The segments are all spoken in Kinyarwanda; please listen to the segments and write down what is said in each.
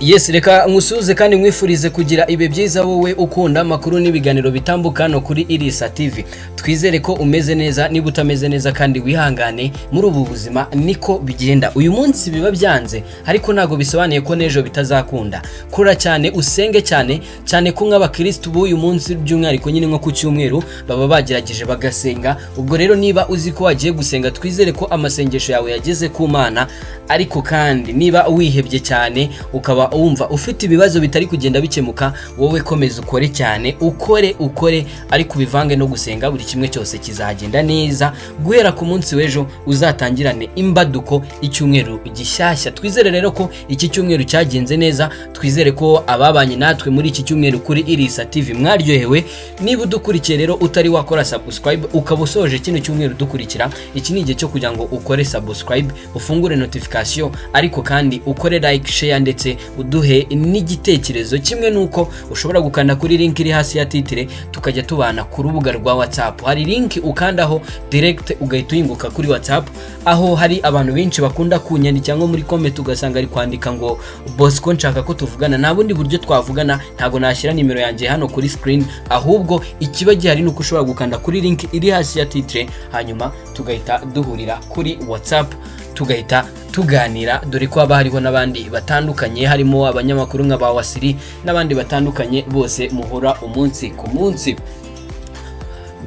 Yes reka nkusuze kandi nkwifurize kugira ibe byiza wowe ukunda amakuru n'ibiganiro bitambuka hano kuri Irisa TV twizere ko umeze neza niba utameze neza kandi wihangane muri ubu buzima niko bigenda uyu munsi biba byanze ariko ntabwo bisobanuye ko n'ejo bitazakunda kora cyane usenge cyane cyane ko nk'abakirisitu b'uyu munsi by'umwihariko nyine nko ku cyumweru baba bagerageje bagasenga ubwo rero niba uzi ko wagiye gusenga twizere ko amasengesho yawe yageze ku mana ariko kandi niba wihebye cyane ukaba wumva ufite ibibazo bitari kugenda bikemuka wowe komeza ukore cyane ukore ukore ariko ubivange no gusenga buri kimwe cyose kizagenda neza guhera ku munsi w'ejo uzatangirane imbaduko icyumweru gishyashya twizere rero ko iki cyumweru cyagenze neza twizere ko ababanye natwe muri iki cyumweru kuri irisa tv mwaryohewe niba udukurikiye rero utari wakora subscribe ukaba usoje kino cyumweru dukurikira iki ni igihe cyo kugira ngo ukore subscribe ufungure notification ariko kandi ukore like share ndetse uduhe n'igitekerezo kimwe n'uko ushobora gukanda kuri link iri hasi ya titire tukajya tubana ku rubuga rwa whatsapp hari link ukandaho direct ugahita uyunguka kuri whatsapp aho hari abantu benshi bakunda kunyandikira nko muri comment ugasanga ari kwandika ngo bosco nshaka ko tuvugana nta bundi buryo twavugana ntabwo nashyira nimero yanjye hano kuri screen ahubwo ikiba gihari ni uko ushobora gukanda kuri link iri hasi ya titire hanyuma tugahita duhurira kuri whatsapp tugahita tuganira dore ko haba hariho n'abandi batandukanye harimo abanyamakuru nka ba wasiri n'abandi batandukanye bose muhora umunsi ku munsi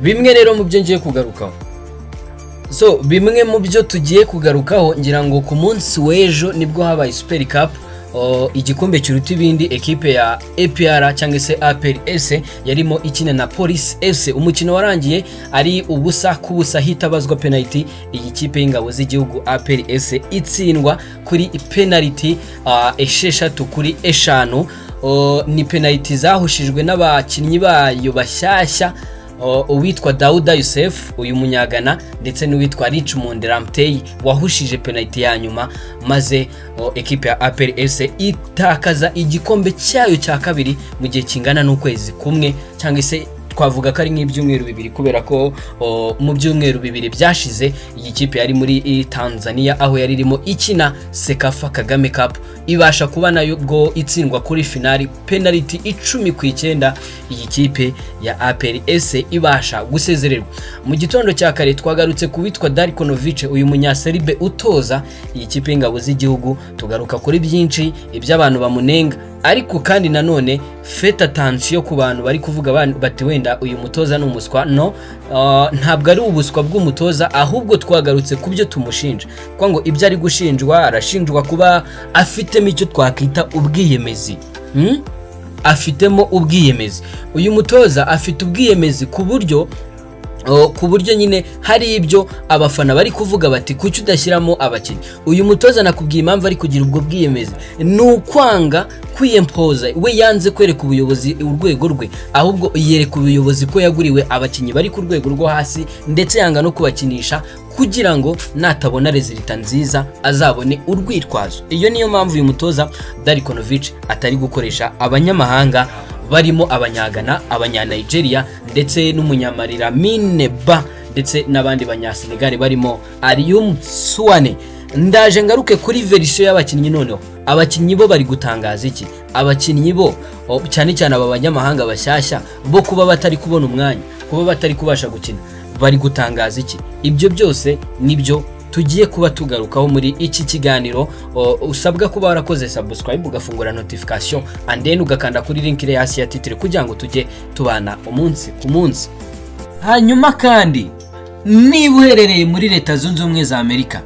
bimwe rero mu byo ngiye kugarukaho so bimwe mu byo tugiye kugarukaho ngira ngo ku munsi w'ejo nibwo habaye superi kapu igikombe kiruta ibindi ekipe ya APR cyangwa se APR S yarimo ikina na Police FC umukino warangiye ari ubusa ku busa hitabazwa penalty iyi kipe y'ingabo z'igihugu APR S itsindwa kuri penalty esheshatu kuri eshanu ni penalty zahushijwe n'abakinnyi bayo bashyashya uwitwa Dauda Youssef uyu munyagana ndetse n'uwitwa Richmond Ramtey wahushije penalty ya nyuma maze ekipe ya APR S itakaza igikombe cyayo cya kabiri mu gihe kingana n'ukwezi kumwe cyangwa se twavuga ko ari nk'ibyumweru bibiri kubera ko mu byumweru bibiri byashize iyi kipe yari muri Tanzania aho yari irimo ikina Sekafa Kagame Cup ibasha kuba nayo go itsindwa kuri finali penalty icumi ku icyenda iyi kipe ya APR S ibasha gusezererwa mu gitondo cya kare twagarutse ku witwa Darkonovic uyu munyaseribe utoza iyi kipe y'ingabo z'igihugu tugaruka kuri byinshi iby'abantu bamunenga ariko kandi nanone feta tansiyo ku bantu bari kuvuga bati wenda uyu mutoza ni umuswa no ntabwo ari ubuswa bw'umutoza ahubwo twagarutse ku byo tumushinja kuko ngo ibyo ari gushinjwa arashinjwa kuba afitemo icyo twakwita ubwiyemezi afitemo ubwiyemezi uyu mutoza afite ubwiyemezi ku buryo ku buryo nyine hari ibyo abafana bari kuvuga bati kuki udashyiramo abakinnyi uyu mutoza nakubwiye impamvu ari kugira ubwo bwiyemezi ni ukwanga kwiyempoza we yanze kwereka ubuyobozi urwego rwe ahubwo yereka ubuyobozi ko yaguriwe abakinnyi bari ku rwego rwo hasi ndetse yanga no kubakinisha kugira ngo natabona rezilita nziza azabone urwitwazo iyo niyo mpamvu uyu mutoza Darikonovic atari gukoresha abanyamahanga barimo abanyagana abanyanigeria ndetse n'umunyamarira mineba ndetse n'abandi banyasenegare barimo ariyumu suwane ndaje ngaruke kuri verisiyo y'abakinnyi noneho abakinnyi bo bari gutangaza iki abakinnyi bo cyane cyane aba banyamahanga bashyashya bo kuba batari kubona umwanya kuba batari kubasha gukina bari gutangaza iki ibyo byose nibyo tugiye kuba tugarukaho muri iki kiganiro usabwa kuba warakoze subscribe ugafungura notification and then ugakanda kuri link iri hasi ya titire kugira ngo tujye tubana umunsi ku munsi hanyuma kandi niba uherereye muri leta zunze ubumwe za amerika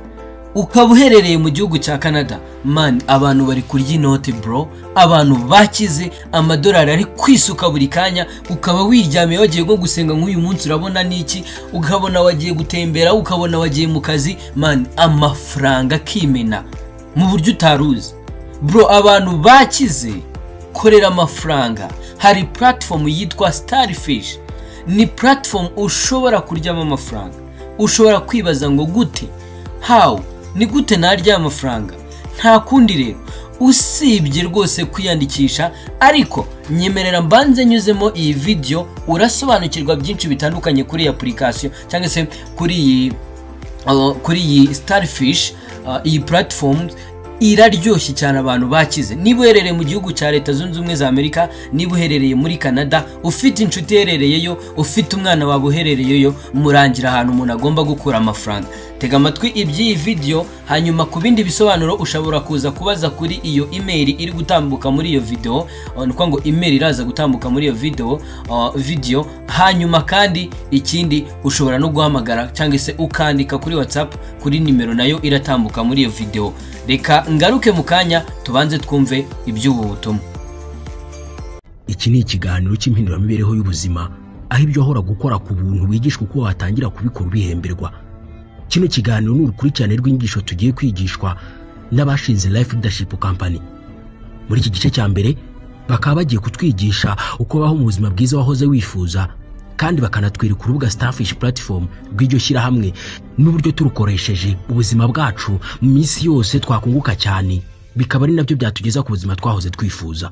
ukaba uherereye mu gihugu cya canada man abantu bari kurya inoti bro abantu bakize amadolari ari kwisuka buri kanya ukaba wiryamiye wagiye nko gusenga nk'uyu munsi urabona n'iki ukabona wagiye gutembera ukabona wagiye mu kazi man amafaranga akimena mu buryo utari uzi bro abantu bakize korera amafaranga hari platform yitwa starfish ni platform ushobora kuryamo amafaranga ushobora kwibaza ngo gute hawu ni gute narya amafaranga nta kundi rero usibye rwose kwiyandikisha ariko nyemerera mbanze nyuzemo iyi vidiyo urasobanukirwa byinshi bitandukanye kuri iyi apurikasiyo cyangwa se kuri iyi kuri iyi starifishi iyi puratifomu iraryoshye cyane abantu bakize niba uherereye mu gihugu cya leta zunze ubumwe za amerika niba uherereye muri canada ufite inshuti iherereyeyo ufite umwana wawe uherereyeyo murangira ahantu umuntu agomba gukura amafaranga tega amatwi iby'iyi vidiyo hanyuma ku bindi bisobanuro ushobora kuza kubaza kuri iyo imeri iri gutambuka muri iyo videwo ni ukuvuga ngo imeri iraza gutambuka muri iyo videwo videwo hanyuma kandi ikindi ushobora no guhamagara cyangwa se ukandika kuri watsapu kuri nimero nayo iratambuka muri iyo videwo reka ngaruke mu kanya tubanze twumve iby'ubu butumwa iki ni ikiganiro cy'impinduramibereho y'ubuzima aho ibyo wahora gukora ku buntu wigishwa uko watangira kubikora ubihemberwa kino kiganiro ni urukurikirane rw'inyigisho tugiye kwigishwa n'abashinze life leadership company muri iki gice cya mbere bakaba bagiye kutwigisha uko baho mu buzima bwiza wahoze wifuza kandi bakanatwereka urubuga starfish platform rw'iryo shyirahamwe n'uburyo turukoresheje ubuzima bwacu mu minsi yose twakunguka cyane bikaba ari nabyo byatugeza ku buzima twahoze twifuza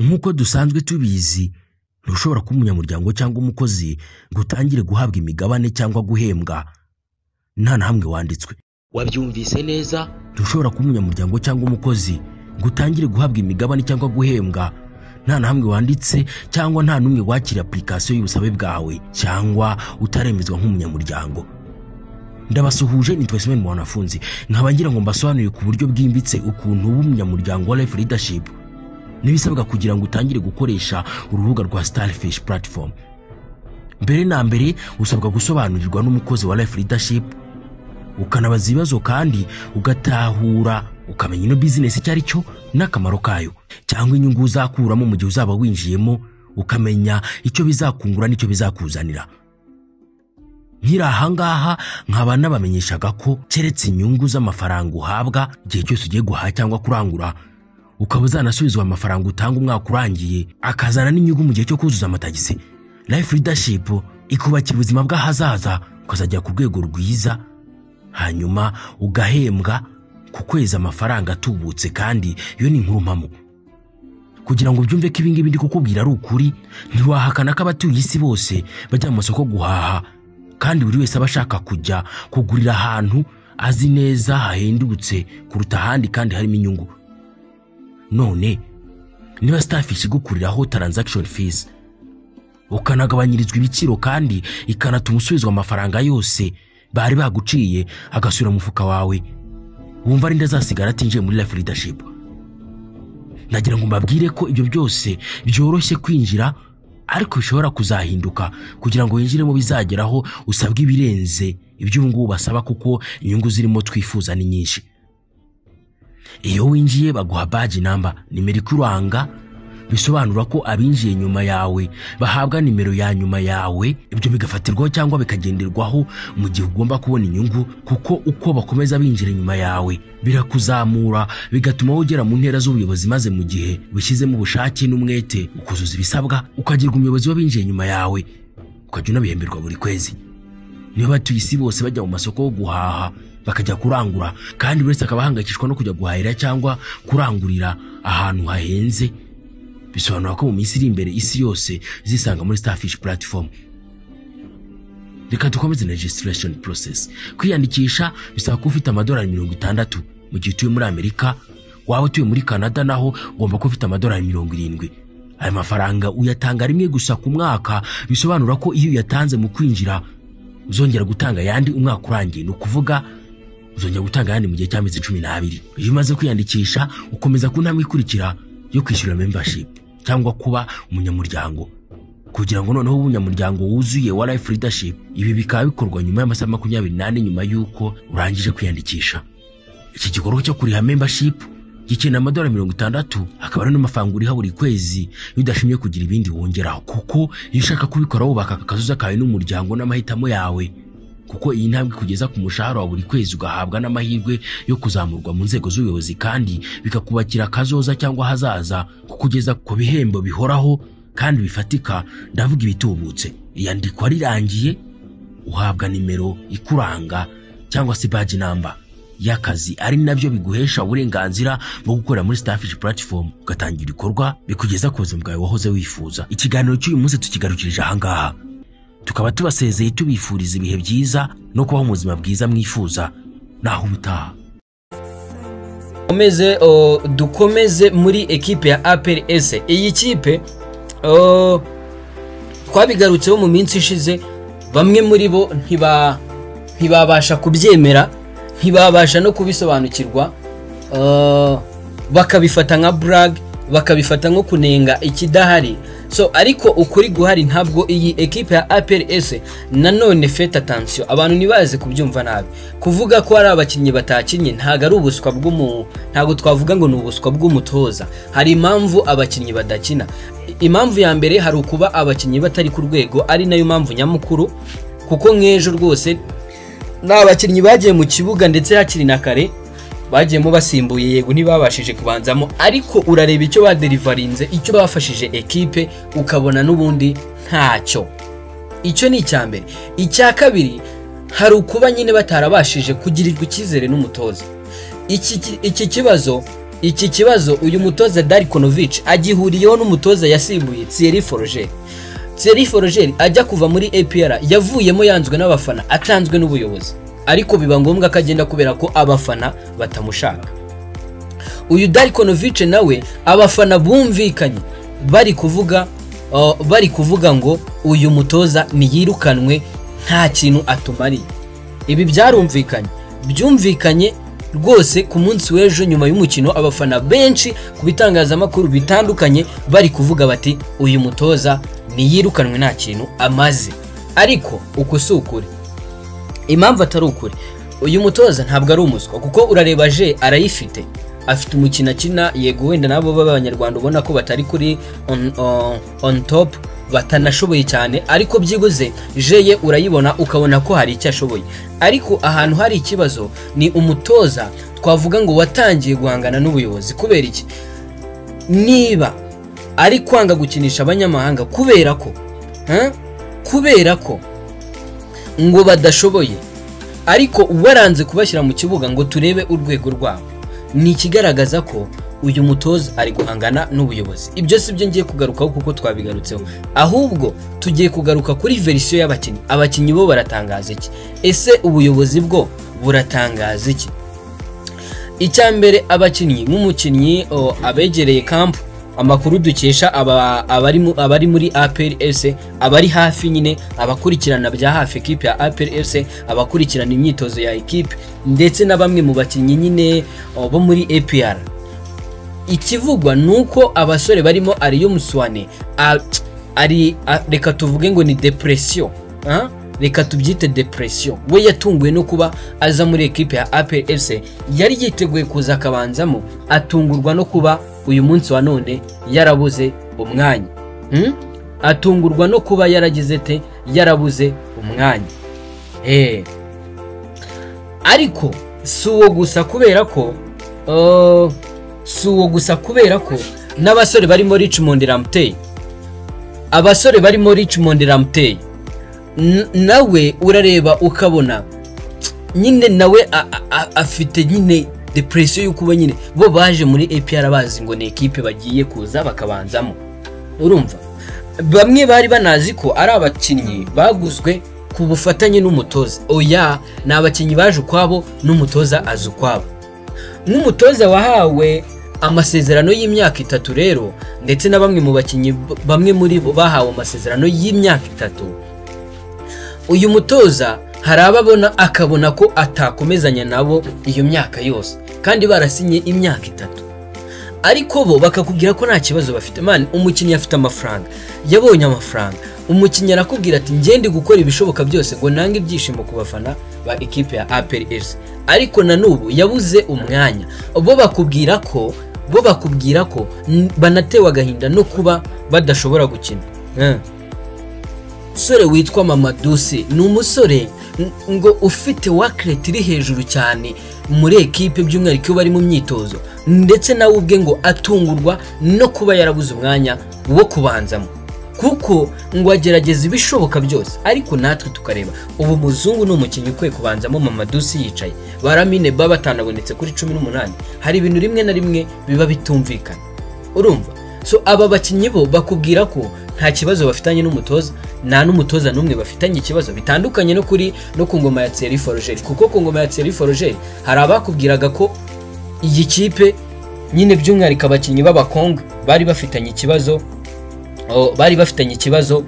nk'uko dusanzwe tubizi ntushobora kuba umunyamuryango cyangwa umukozi ngo utangire guhabwa imigabane cyangwa guhembwa nta na hamwe wanditswe wabyumvise neza ntushobora kuba umunyamuryango cyangwa umukozi ngo utangire guhabwa imigabane cyangwa guhembwa nta na hamwe wanditse cyangwa nta n'umwe wakira apurikasiyo y'ubusabe bwawe cyangwa utaremezwa nk'umunyamuryango ndabasuhuje ni twese mu wanafunzi nkaba ngira ngo mbasobanurire ku buryo bwimbitse ukuntu uba umunyamuryango wa life leadership n'ibisabwa kugira ngo utangire gukoresha urubuga rwa starfish platform mbere na mbere usabwa gusobanurirwa n'umukozi wa life leadership ukanabaza ibibazo kandi ugatahura ukamenya ino bizinesi icyo ari cyo n'akamaro kayo cyangwa inyungu uzakuramo mu gihe uzaba winjiyemo ukamenya icyo bizakungura n'icyo bizakuzanira nkiri ahangaha nkaba nabamenyeshaga ko keretse inyungu z'amafaranga uhabwa igihe cyose ugiye guhaha cyangwa kurangura ukaba uzanasubizwa amafaranga utanga umwaka urangiye akazana n'inyungu mu gihe cyo kuzuza amatagisi life leadership ikubakira ubuzima bw'ahazaza ukazajya ku rwego rwiza hanyuma ugahembwa ku kwezi amafaranga atubutse kandi iyo ni inkuru mpamo kugira ngo ubyumve ko ibingibi ndi kukubwira ari ukuri ntiwahakana ko abatuye isi bose bajya mu masoko guhaha kandi buri wese aba ashaka kujya kugurira ahantu azi neza hahendutse kuruta ahandi kandi harimo inyungu none niba starfish igukuriraho transaction fees ukanagabanyirizwa ibiciro kandi ikanatuma usubizwa amafaranga yose bari baguciye agasubira mu mufuka wawe wumva ari azasigara atinjiye muri life leadership nagira ngo mbabwire ko ibyo byose byoroshye kwinjira ariko bishobora kuzahinduka kugira ngo winjiremo bizageraho usabwe ibirenze iby'ubu ngubu basaba kuko inyungu zirimo twifuza ni nyinshi iyo winjiye baguha baji namba nimero ikuranga bisobanura ko abinjiye nyuma yawe bahabwa nimero ya nyuma yawe ibyo bigafatirwaho cyangwa bikagenderwaho mu gihe ugomba kubona inyungu kuko uko bakomeza binjira inyuma yawe birakuzamura bigatuma ugera mu ntera z'ubuyobozi maze mu gihe wishyizemo ubushake n'umwete ukuzuza ibisabwa ukagirwa umuyobozi w'abinjiye nyuma yawe ukajya unabihemberwa buri kwezi niba abatuye isi bose bajya mu masoko yo guhaha bakajya kurangura kandi buri wese akaba ahangayikishwa no kujya guhahira cyangwa kurangurira ahantu hahenze bisobanura ko mu minsi iri imbere isi yose zisanga muri starfish platform reka dukomeze na registration process kwiyandikisha bisaba kuba ufite amadolari mirongo itandatu mu gihe utuye muri amerika waba utuye muri canada naho ugomba kuba ufite amadolari mirongo irindwi aya mafaranga uyatanga rimwe gusa ku mwaka bisobanura ko iyo uyatanze mu kwinjira uzongera gutanga ayandi umwaka urangiye ni ukuvuga uzongera gutanga ayandi mu gihe cy'amezi cumi n'abiri iyo umaze kwiyandikisha ukomeza ku ntambwe ikurikira yo kwishyura membership cyangwa kuba umunyamuryango kugira ngo noneho umunyamuryango wuzuye wa life leadership ibi bikaba bikorwa nyuma y'amasaha makumyabiri n'ane nyuma y'uko urangije kwiyandikisha iki gikorwa cyo kuriha membership gikenera amadolari mirongo itandatu akaba ari n'amafaranga uriha buri kwezi iyo udashimye kugira ibindi wongeraho kuko iyo ushaka kubikora wubaka akazuza kawe n'umuryango n'amahitamo yawe kuko iyi ntambwe kugeza ku mushahara wa buri kwezi ugahabwa n'amahirwe yo kuzamurwa mu nzego z'ubuyobozi kandi bikakubakira akazoza cyangwa ahazaza kukugeza ku bihembo bihoraho kandi bifatika ndavuga ibitubutse iyandikwa rirangiye uhabwa nimero ikuranga cyangwa se baji namba y'akazi ari nabyo biguhesha uburenganzira bwo gukorera muri starfish platform ugatangira ibikorwa bikugeza ku buzima bwawe wahoze wifuza ikiganiro cy'uyu munsi tukigarukirije ahangaha tukaba tubasezeye tubifuriza ibihe byiza no kubaho mu buzima bwiza mwifuza naho ubutaha dukomeze o, dukomeze muri ekipe ya APRS iyi kipe o, twabigarutseho mu minsi ishize bamwe muri bo ntiba ntibabasha kubyemera ntibabasha no kubisobanukirwa eh, bakabifata nka brag bakabifata nko kunenga ikidahari so ariko ukuri guhari ntabwo iyi ekipe ya APRS nanone fete atansiyo abantu ntibaze kubyumva nabi kuvuga ko hari abakinnyi batakinnye ntabwo ari ubuswa bw'umu ntabwo twavuga ngo ni ubuswa bw'umutoza hari impamvu abakinnyi badakina impamvu ya mbere hari ukuba abakinnyi batari ku rwego ari nayo mpamvu nyamukuru kuko nk'ejo rwose ni abakinnyi bagiye mu kibuga ndetse hakiri na kare bagiyemo basimbuye yego ntibabashije kubanzamo ariko urareba icyo baderivarinze icyo bafashije ekipe ukabona n'ubundi ntacyo icyo ni icya mbere icya kabiri hari ukuba nyine batarabashije kugirirwa icyizere n'umutoza iki ki- iki kibazo iki kibazo uyu mutoza Darikonovic agihuriyeho n'umutoza yasimbuye Thierry Forger Thierry Forger ajya kuva muri APR yavuyemo yanzwe n'abafana atanzwe n'ubuyobozi ariko biba ngombwa ko agenda kubera ko abafana batamushaka uyu Darikonovic nawe abafana bumvikanye bari kuvuga uh, bari kuvuga ngo uyu mutoza niyirukanwe nta kintu atumariye ibi byarumvikanye byumvikanye rwose ku munsi w'ejo nyuma y'umukino abafana benshi ku bitangazamakuru bitandukanye bari kuvuga bati uyu mutoza niyirukanwe nta kintu amaze ariko uku si ukuri impamvu atari ukuri uyu mutoza ntabwo ari umuswa kuko urareba je arayifite afite umukino akina yego wenda nabo b'abanyarwanda ubona ko batari kuri on, on, on top batanashoboye cyane ariko byibuze je ye urayibona ukabona ko hari icyo ashoboye ariko ahantu hari ikibazo ni umutoza twavuga ngo watangiye guhangana n'ubuyobozi kubera iki niba ari kwanga gukinisha abanyamahanga kubera ko ha? kubera ko ngo badashoboye ariko waranze kubashyira mu kibuga ngo turebe urwego rwabo ni ikigaragaza ko uyu mutoza ari guhangana n'ubuyobozi ibyo si byo ngiye kugarukaho kuko twabigarutseho ahubwo tugiye kugaruka kuri verisiyo y'abakinnyi abakinnyi bo baratangaza iki ese ubuyobozi bwo buratangaza iki icya mbere abakinnyi nk'umukinnyi o, abegereye kampu amakuru dukesha aba- abari mu- abari muri APRS abari hafi nyine abakurikirana bya hafi ekipe ya APRS abakurikirana imyitozo ya ekipe ndetse na bamwe mu bakinnyi nyine o, bo muri APR ikivugwa ni uko abasore barimo ariyo muswane a- ari a- reka tuvuge ngo ni depresiyo ah? reka tubyite depresiyo we yatunguwe no kuba aza muri ekipe ya APS yari yiteguye kuza akabanzamo atungurwa no kuba uyu munsi wa none yarabuze umwanya hmm? atungurwa no kuba yaragize te yarabuze umwanya hey. ariko si uwo gusa kubera ko uh, si uwo gusa kubera ko n'abasore barimo Richmond Ramtey abasore barimo Richmond Ramtey n- nawe urareba ukabona nyine nawe a- a- a- afite nyine depresiyo y'uko uba nyine bo baje muri APR bazi ngo ni ekipe bagiye kuza bakabanzamo urumva bamwe bari banazi ko ari abakinnyi baguzwe ku bufatanye n'umutoza oya ni abakinnyi baje ukwabo n'umutoza azi ukwabo nk'umutoza wahawe amasezerano y'imyaka itatu rero ndetse na bamwe mu bakinnyi b- bamwe muri bo bahawe amasezerano y'imyaka itatu uyu mutoza hari ababona akabona ko atakomezanya nabo iyo myaka yose kandi barasinye imyaka itatu ariko bo bakakubwira ko nta kibazo bafite man umukinnyi afite amafaranga yabonye amafaranga umukinnyi arakubwira ati ngende gukora ibishoboka byose ngo nange ibyishimo ku bafana ba ekipe ya APRS ariko na n'ubu yabuze umwanya bo bakubwira ko bo bakubwira ko n- banatewe agahinda no kuba badashobora gukina Eh. umusore witwa mamadusi ni umusore n- ngo ufite wakireti iri hejuru cyane muri ekipe by'umwihariko iyo bari mu myitozo ndetse nawe ubwe ngo atungurwa no kuba yarabuze umwanya wo kubanzamo kuko ngo agerageza ibishoboka byose ariko natwe tukareba ubu muzungu ni umukinnyi ukwiye kubanzamo mamadusi yicaye baramine baba batanabonetse kuri cumi n'umunani hari ibintu rimwe na rimwe biba bitumvikana urumva so aba bakinnyi bo bakubwira ko nta kibazo bafitanye n'umutoza nta n'umutoza n'umwe bafitanye ikibazo bitandukanye no kuri no ku ngoma ya Thierry Forger kuko ku ngoma ya Thierry Forger hari abakubwiraga ko iyi kipe nyine by'umwihariko abakinnyi b'abakonga bari bafitanye ikibazo o, bari bafitanye ikibazo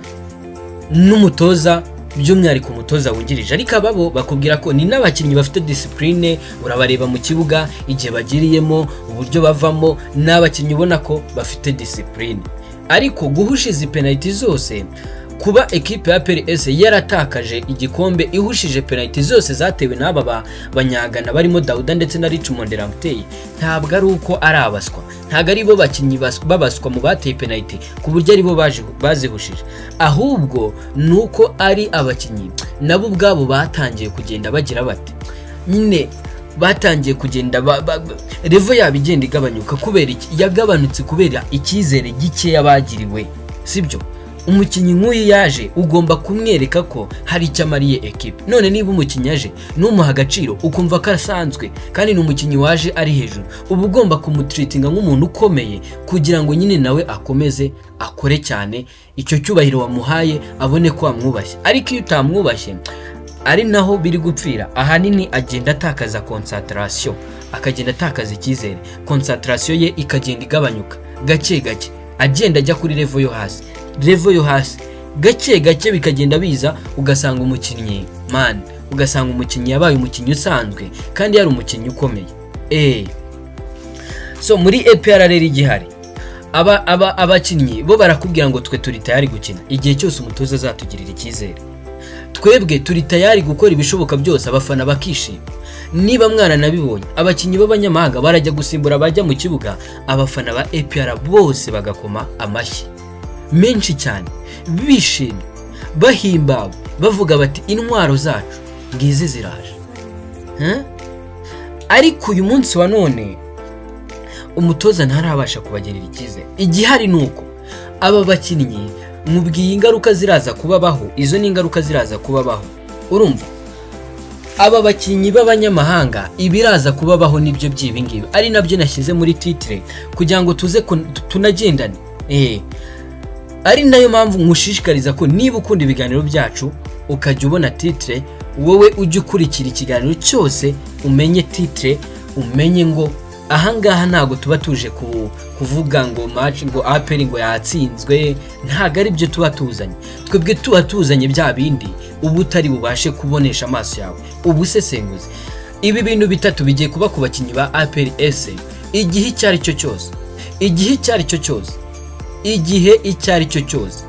n'umutoza by'umwihariko umutoza wungirije ariko ababo bakubwira ko ni n'abakinnyi bafite disipurine urabareba mu kibuga igihe bagiriyemo uburyo bavamo ni abakinnyi ubona ko bafite disipurine ariko guhushiza penaliti zose kuba ekipe ya PLS yaratakaje igikombe ihushije penaliti zose zatewe n'aba ba- banyagana barimo Dauda ndetse na Richmond Ramtey ntabwo ari uko ari abaswa ntabwo ari bo bakinnyi bas- babaswa mu bateye penaliti ku buryo ari bo baje- bazihushije ahubwo ni uko ari abakinnyi nabo ubwabo batangiye kugenda bagira bati nyine batangiye kugenda ba- ba- ba- revo yabo igenda igabanyuka kubera iki yagabanutse kubera icyizere gikeya bagiriwe sibyo umukinnyi nk'uyu yaje ugomba kumwereka ko hari icyo amariye ekipe none niba umukinnyi aje ntumuhe agaciro ukumva ko asanzwe kandi ni umukinnyi waje ari hejuru uba ugomba kumutiritinga nk'umuntu ukomeye kugira ngo nyine nawe akomeze akore cyane icyo cyubahiro wamuhaye abone ko wamwubashye ariko iyo utamwubashye ari naho biri gupfira ahanini agenda atakaza konsantarasiyo akagenda atakaza icyizere konsantarasiyo ye ikagenda igabanyuka gake gake agenda ajya kuri revo yo hasi revo yo hasi gake gake bikagenda biza ugasanga umukinnyi man ugasanga umukinnyi yabaye umukinnyi usanzwe kandi yari umukinnyi ukomeye eee so muri EPR rero igihari aba aba abakinnyi bo barakubwira ngo twe turi tayari gukina igihe cyose umutoza azatugirira icyizere twebwe turi tayari gukora ibishoboka byose abafana bakishima niba mwaranabibonye abakinnyi b'abanyamahanga barajya gusimbura abajya mu kibuga abafana ba APR bose bagakoma amashyi menshi cyane bishimye bahimbawe bavuga bati intwaro zacu ngizi ziraje Huh? ariko uyu munsi wa none umutoza ntarabasha kubagirira icyizere igihari ni uko aba bakinnyi mubwiye ingaruka ziraza kubabaho izo ni ingaruka ziraza kubabaho urumva aba bakinnyi b'abanyamahanga ibiraza kubabaho nibyo by'ibingibi ari nabyo nashyize muri titire kugira ngo tuze kun- tu- tunagendane eh ari nayo mpamvu nkushishikariza ko niba ukunda ibiganiro byacu ukajya ubona titire wowe ujya ukurikira ikiganiro cyose umenye titire umenye ngo ahangaha ntabwo tuba tuje ku- kuvuga ngo match ngo aperi ngo yatsinzwe ntabwo ari byo tuba tuzanye twebwe tuba tuzanye bya bindi uba utari bubashe kubonesha amaso yawe ubusesenguzi ibi bintu bitatu bigiye kuba ku bakinnyi ba aperi ese igihe icyo ari cyo cyose igihe icyo ari cyo cyose igihe icyo ari cyo cyose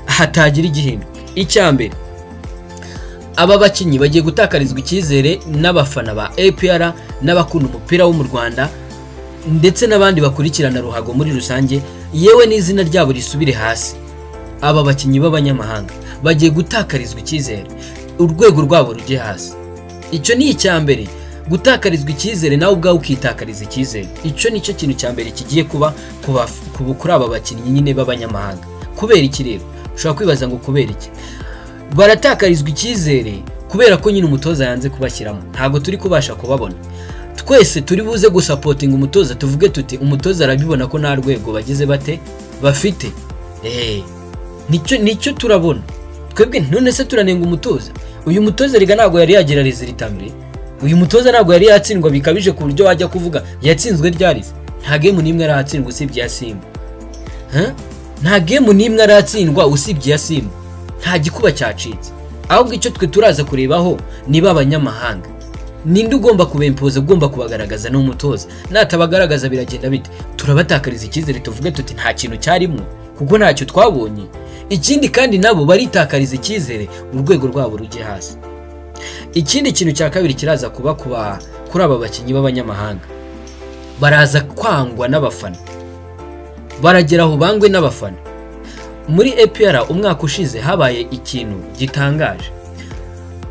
hatagira igihinduka icya mbere aba bakinnyi bagiye gutakarizwa icyizere n'abafana ba APR n'abakunda umupira wo mu Rwanda ndetse n'abandi bakurikirana ruhago muri rusange yewe n'izina ryabo risubire hasi aba bakinnyi b'abanyamahanga bagiye gutakarizwa icyizere urwego rwabo rujye hasi icyo ni icya mbere gutakarizwa icyizere nawe ubwawe ukitakariza icyizere icyo nicyo kintu cya mbere kigiye kuba ku baf- ku- kuri aba bakinnyi nyine b'abanyamahanga kubera iki rero ushobora kwibaza ngo kubera iki baratakarizwa icyizere kubera ko nyine umutoza yanze kubashyiramo ntabwo turi kubasha kubabona twese turi buze gusapotinga umutoza tuvuge tuti umutoza arabibona ko nta rwego bagize bate bafite eee nicyo nicyo turabona twebwe none se turanenga umutoza uyu mutoza riga ntabwo yari yagira rezilita mbere uyu mutoza ntabwo yari yatsindwa bikabije ku buryo wajya kuvuga yatsinzwe ryarize nta gemu n'imwe arahatsindwa usibye iya simba Huh? nta gemu n'imwe aratsindwa usibye iya simba nta gikuba cyacitse ahubwo icyo twe turaza kurebaho ni b'abanyamahanga ninde ugomba kubempoza ugomba kubagaragaza n'umutoza natabagaragaza biragenda bite turabatakariza icyizere tuvuge tuti nta kintu cyarimo kuko ntacyo twabonye ikindi kandi nabo baritakariza icyizere urwego rwabo rujye hasi ikindi kintu cya kabiri kiraza kuba ku ba- kuri aba bakinnyi b'abanyamahanga baraza kwangwa n'abafana baragera aho bangwe n'abafana muri APR umwaka ushize habaye ikintu gitangaje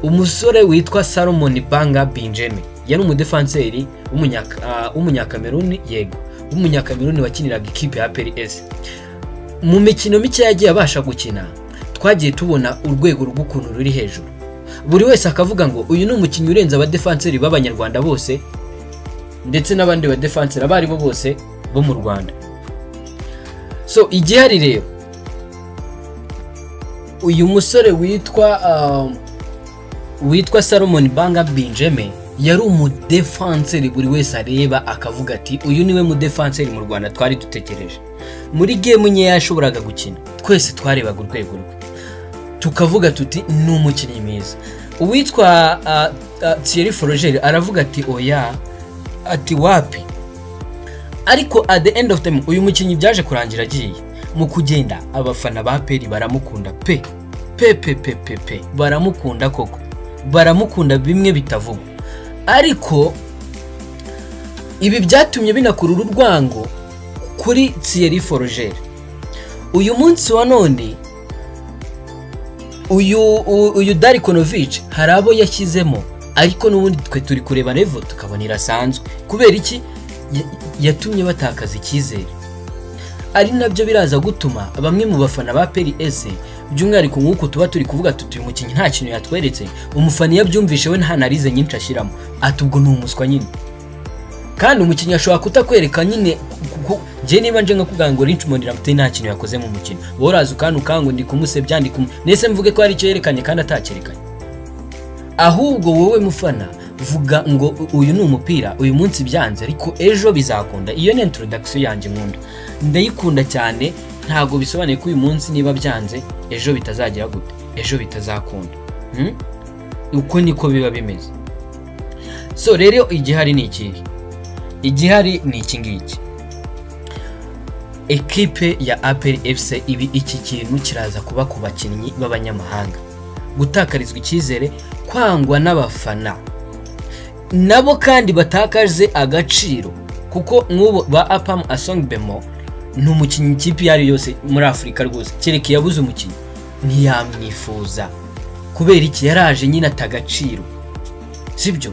umusore witwa Salomon Banga Benjamin yari umudefanseri w'umunyaka- ah, w'umunyakameruni yego w'umunyakameruni wakiniraga ikipe ya PLS mu mikino mike yagiye abasha gukina twagiye tubona urwego rw'ukuntu ruri hejuru buri wese akavuga ngo uyu ni umukinnyi urenze abadefanseri b'abanyarwanda bose ndetse n'abandi badefanseri abo aribo bose bo mu rwanda so igihari rero uyu musore witwa um, witwa Salomon Banga Benjamin yari umudefanseri buri wese areba akavuga ati uyu niwe mudefanseri mu rwanda twari dutegereje muri gemu nkeya yashoboraga gukina twese twarebaga urwego rwe tukavuga tuti ni umukinnyi mwiza uwitwa ah, ah, thierry forogeri aravuga ati oya ati wapi ariko at the end of time uyu mukinnyi byaje kurangira agiye mu kugenda abafana ba peri baramukunda pe pe pe pe pe pe baramukunda koko baramukunda bimwe bitavugwa ariko ibi byatumye binakurura urwango kuri Thierry forogeri uyu munsi wa none uyu u- uyu dari konovici hari abo yashyizemo ariko n'ubundi twe turi kureba revo tukabona irasanzwe kubera iki Ya- yatumye batakaza icyizere ari nabyo biraza gutuma bamwe mu bafana ba PLS by'umwihariko nk'uko tuba turi kuvuga tuti uyu mukinnyi nta kintu yatweretse umufana iyo abyumvishe we nta narize nyinshi ashyiramo ati ubwo ni umuswa nyine kandi umukinnyi ashobora kutakwereka nyine kuko njye niba nje nkakuganga ngo Rich Mondi Ramsey nta kintu yakoze mu mukino wowe uraza ukanu kango ndi kumusebya ndi kumu nese mvuge ko hari icyo yerekanye kandi atacyerekanye ahubwo wowe mufana vuga ngo uyu ni umupira uyu munsi byanze ariko ejo bizakunda iyo ni introduction yanjye nkunda ndayikunda cyane ntabwo bisobanuye ko uyu munsi niba byanze ejo bitazagira gute ejo bitazakunda Hmm? uko niko biba bimeze so rero igihari ni ikihe igihari ni iki ngiki ekipe ya aperi efuse ibi iki kintu kiraza kuba ku bakinnyi b'abanyamahanga gutakarizwa icyizere kwangwa n'abafana nabo kandi batakaje agaciro kuko nk'ubu ba apamu asongbemo ni umukinnyi ikipe iyo ari yo yose muri afurika rwose kereka yabuze umukinnyi ntiyamwifuza kubera iki yaraje nyine ata agaciro sibyo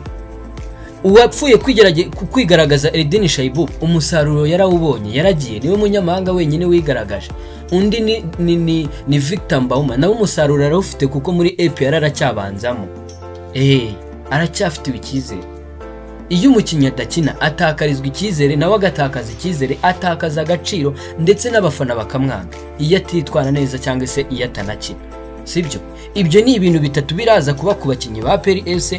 uwapfuye kwigerage- ku- kwigaragaza Edeni Shaibu umusaruro yarawubonye yaragiye niwe munyamahanga wenyine wigaragaje undi ni, ni, ni, ni Victor Mbauma nawe umusaruro yarawufite kuko muri EPR aracyabanzamo eh aracyafitiwe icyizere iyo umukinnyi adakina atakarizwa icyizere nawe agatakaza icyizere atakaza agaciro ndetse n'abafana bakamwanga iyo atitwara neza cyangwa se iyo atanakina sibyo ibyo ni ibintu bitatu biraza kuba ku bakinnyi ba PLS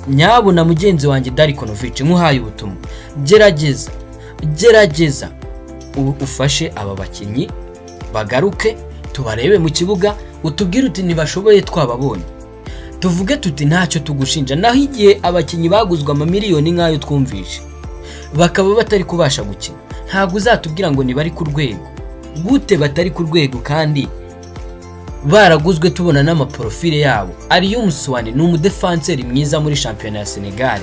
nyabo na mugenzi wanjye Dari Konovic nkuhaye ubutumwa gerageza gerageza u- ufashe aba bakinnyi bagaruke tubarebe mu kibuga utubwire uti ntibashoboye twababonye tuvuge tuti ntacyo tugushinja naho igihe abakinnyi baguzwe amamiliyoni nk'ayo twumvishe bakaba batari kubasha gukina ntabwo uzatubwira ngo ntibari ku rwego gute batari ku rwego kandi baraguzwe tubona n'amaporofile yabo ariyo Musuwani ni umudefanseri mwiza muri shampiyona ya Senegal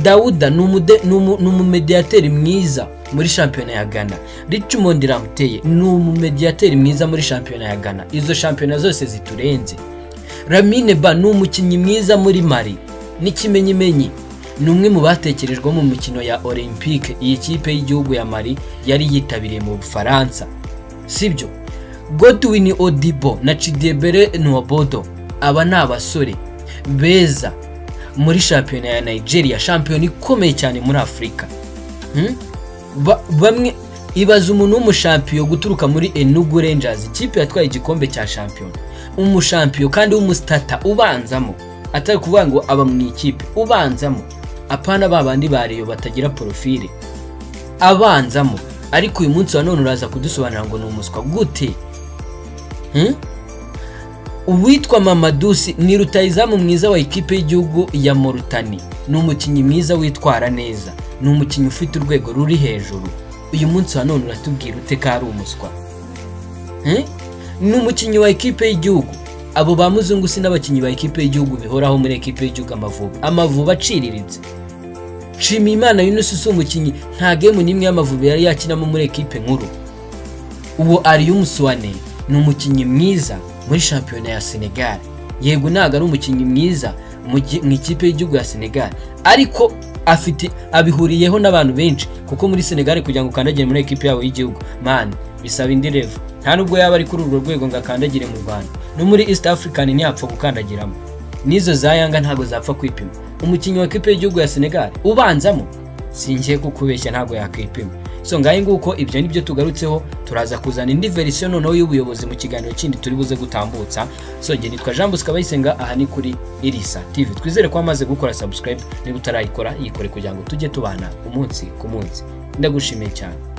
Dawuda ni umude- ni umu- ni umumediyateri mwiza muri shampiyona ya Ghana Richmond Ramuteye ni umumediyateri mwiza muri shampiyona ya Ghana izo shampiyona zose ziturenze Lamine Ba ni umukinnyi mwiza muri Mali n'ikimenyimenyi ni umwe mu batekerejwe mu mikino ya Olympique iyi kipe y'igihugu ya Mali yari yitabiriye mu Bufaransa sibyo godwin odibo na cidebere nuwabodo aba ni abasore beza muri shampiyona ya nigeria shampiyona ikomeye cyane muri afurika Hmm? Ba- bamwe ibaza umuntu w'umushampiyo guturuka muri enugu rangers ikipe yatwaye igikombe cya shampiyona umushampiyo kandi w'umusitata ubanzamo atari kuvuga ngo aba mu ikipe ubanzamo apana ba bandi ba reyo batagira porofile abanzamo ariko uyu munsi wa none uraza kudusobanurira ngo ni umuswa gute Hmm? uwitwa mamadusi ni rutayizamu mwiza wa ikipe y'igihugu ya morutani ni umukinnyi mwiza witwara neza ni umukinnyi ufite urwego ruri hejuru uyu munsi wa none uratubwira ute ko ari umuswa Hmm? ni umukinnyi wa ikipe y'igihugu abo ba muzungu si n'abakinnyi ba ikipe y'igihugu bihoraho muri ikipe y'igihugu amavubi amavubi aciriritse nshimiyimana yunus si umukinnyi nta gemu n'imwe y'amavubi yari yakinamo muri ekipe nkuru uwo Alium Suwane ni umukinnyi mwiza muri shampiyona ya Senegal yego ntabwo ari umukinnyi mwiza mu gi- mu ikipe y'igihugu ya Senegal ariko afite abihuriyeho n'abantu benshi kuko muri Senegal kugira ngo ukandagire muri ekipe yabo y'igihugu man bisaba indi level nta nubwo yaba ari kuri urwo rwego ngo akandagire mu Rwanda no muri East African ntiyapfa gukandagiramo n'izo za Yanga ntabwo zapfa kwipima umukinnyi wa ekipe y'igihugu ya Senegal ubanzamo singiye kukubeshya ntabwo yakwipima so ngahe nguko ibyo ni byo tugarutseho turaza kuzana indi verisiyo noneho y'ubuyobozi mu kiganiro kindi turi buze gutambutsa so njye nitwa jean bosco abayisenga aha ni kuri irisa tv twizere ko wamaze gukora subscribe niba utarayikora yikore kugira ngo tujye tubana umunsi ku munsi ndagushimiye cyane